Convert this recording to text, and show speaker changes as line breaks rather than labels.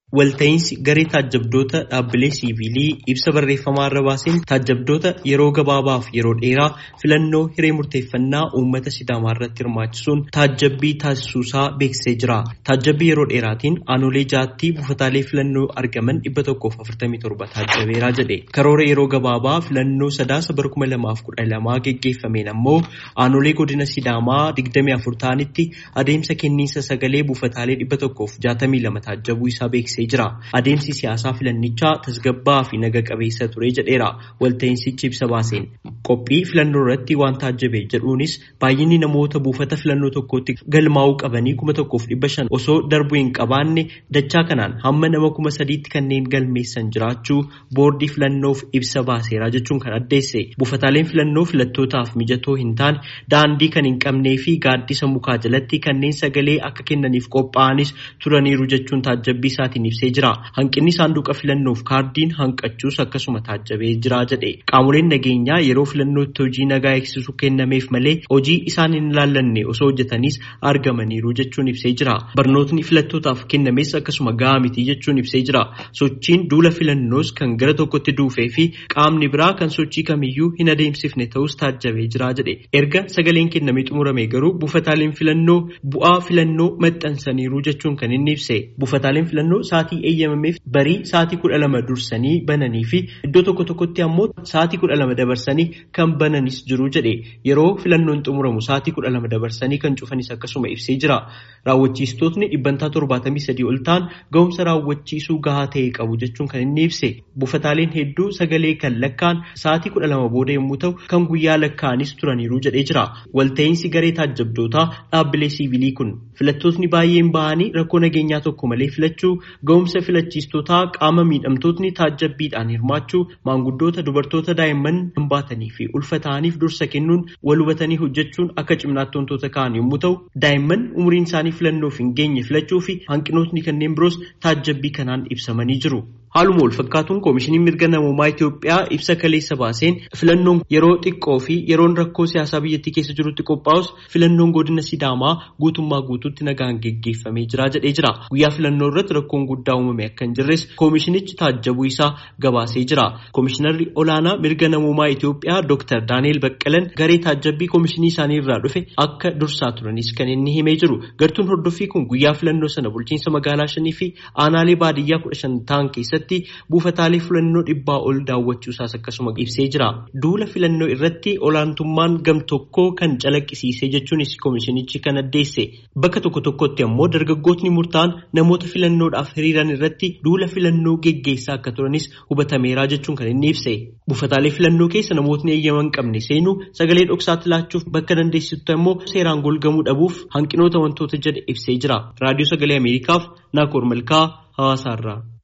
Walta'iinsi garee taajjabdoota dhaabbilee siivilii ibsa barreeffamaa irra baaseen taajjabdoota yeroo gabaabaaf yeroo dheeraa filannoo hiree murteeffannaa uummata sidaamaa irratti hirmaachisuun taajjabbii taasisuusaa beeksisee jira. Taajjabbii yeroo dheeraatiin aanolee jaattii buufataalee filannoo argaman dhibba tokkoof afurtamii torba taajjabeeraa jedhe. Karoora yeroo gabaabaa filannoo sadaasa bara kuma lamaaf kudha lamaa geggeeffameen ammoo aanolee godina sidaamaa digdamii afur ta'anitti adeemsa kenniinsa sagalee buufataalee dhibba tokkoof jaatamii lama taajjabuu isaa beeksisee jira. Adeemsi siyaasaa filannichaa tasgabbaa fi naga qabeessa ture jedheera. Walta'iinsichi ibsa baaseen qophii filannoo irratti waan taajjabe jedhuunis baay'inni namoota buufata filannoo tokkootti galmaa'uu qabanii kuma tokkoof dhibba shan osoo darbuu hin qabaanne dachaa kanaan hamma nama kuma sadiitti kanneen galmeessan jiraachuu boordii filannoof ibsa baaseera jechuun kan addeesse. Buufataaleen filannoo filattootaaf mijatoo hin taane daandii kan hin qabnee fi gaaddisa mukaa jalatti kanneen sagalee akka kennaniif qophaa'anis turaniiru jechuun taajjabbii isaatiin ibsee jira. Hanqinni saanduqa filannoof kaardiin hanqachuus akkasuma taajjabee jira jedhe. Qaamoleen nageenyaa yeroo filannootti hojii nagaa eegsisuu kennameef malee hojii isaan hin ilaallanne osoo hojjetanis argamaniiru jechuun ibsee jira. Barnootni filattootaaf kennames akkasuma gahaa miti jechuun ibsee jira. Sochiin duula filannoos kan gara tokkotti duufee fi qaamni biraa kan sochii kamiyyuu hin adeemsifne ta'us taajjabee jira jedhe. Erga sagaleen kennamee xumurame garuu buufataaleen filannoo bu'aa filannoo maxxansaniiru jechuun kan inni ibse. Buufataaleen filannoo sa'aatii eeyyamameef barii sa'aatii kudha lama dursanii bananii fi iddoo tokko tokkotti ammoo sa'aatii kudha lama dabarsanii kan bananis jiru jedhe yeroo filannoon xumuramu sa'aatii kudha lama dabarsanii kan cufanis akkasuma ibsee jira raawwachiistootni dhibbantaa torbaatamii sadii ol ta'an ga'umsa raawwachiisuu gahaa ta'e qabu jechuun kan inni ibse buufataaleen hedduu sagalee kan lakkaan sa'aatii kudha lama booda yommuu ta'u kan guyyaa lakkaanis turaniiru jedhee jira walta'iinsi garee taajjabdootaa dhaabbilee siivilii kun filattootni baay'een bahanii rakkoo nageenyaa tokko malee filachuu ga'umsa filachiistootaa qaama miidhamtootni taajjabbiidhaan hirmaachuu maanguddoota dubartoota daa'imman hambaatanii fi ulfata'aniif dursa kennuun wal hubatanii hojjechuun akka cimnaatti wantoota ka'an yommuu ta'u daa'imman umriin isaanii filannoof hin geenye filachuu fi hanqinootni kanneen biroos taajjabbii kanaan ibsamanii jiru. Haaluma wal fakkaatuun koomishiniin mirga namoomaa Itoophiyaa ibsa kaleessa baaseen filannoon yeroo xiqqoo fi yeroon rakkoo siyaasaa biyyattii keessa jirutti qophaa'us filannoon godina Sidaamaa guutummaa guutuutti nagaan geggeeffamee jira jedhee jira. Guyyaa filannoo irratti rakkoon guddaa uumame akka hin jirres koomishinichi taajjabuu isaa gabaasee jira. Koomishinarri olaanaa mirga namoomaa Itoophiyaa Dr. Daani'el Baqqalan garee taajjabbii koomishinii isaanii irraa dhufe akka dursaa turanis kan inni himee jiru. Gartuun hordoffii kun guyyaa filannoo sana bulchiinsa magaalaa shanii fi aanaalee baadiyyaa kudha shan ta'an keessatti buufataalee filannoo dhibbaa ol daawwachuusaas akkasuma ibsee jira. Duula filannoo irratti olaantummaan gam tokkoo kan calaqqisiise jechuunis koomishinichi kan addeesse. Bakka tokko tokkotti ammoo dargaggootni murtaa'an namoota filannoodhaaf hiriiran irratti duula filannoo geggeessaa akka turanis hubatameera jechuun kan inni ibse. Buufataalee filannoo keessa namootni eeyyama hin qabne seenuu sagalee dhoksaatti laachuuf bakka dandeessitu immoo seeraan golgamuu dhabuuf hanqinoota wantoota jedhe ibsee jira. Raadiyoo sagalee Ameerikaaf Naakoor Malkaa Hawaasaarraa.